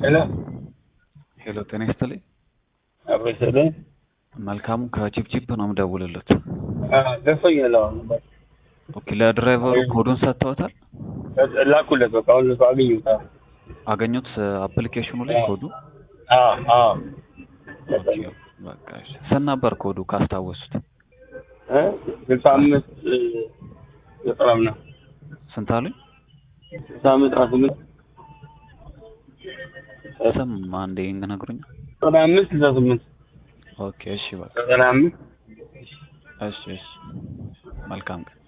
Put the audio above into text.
ሄሎ ሄሎ ጤና ይስጥልኝ። አብሮ ይስጥልኝ። መልካሙ ከቺፕቺፕ ነው የምደውልለት። ደርሶኛል። አሁን በቃ ኦኬ ለድራይቨሩ ኮዱን ሰጥተውታል? ላኩለት። በቃ አሁን እሱ አገኙት። አገኙት አፕሊኬሽኑ ላይ ኮዱ? አዎ አዎ። ኦኬ በቃ እሺ። ስንት ነበር ኮዱ ካስታወሱት? እ ስልሳ አምስት ዘጠና ምናምን ስንት አሉኝ? ስልሳ አምስት አስራ ስምንት ስም አንዴ ይነግሩኛል? ዘጠና አምስት ስልሳ ስምንት ኦኬ እሺ በቃ ዘጠና አምስት እሺ እሺ መልካም ቀን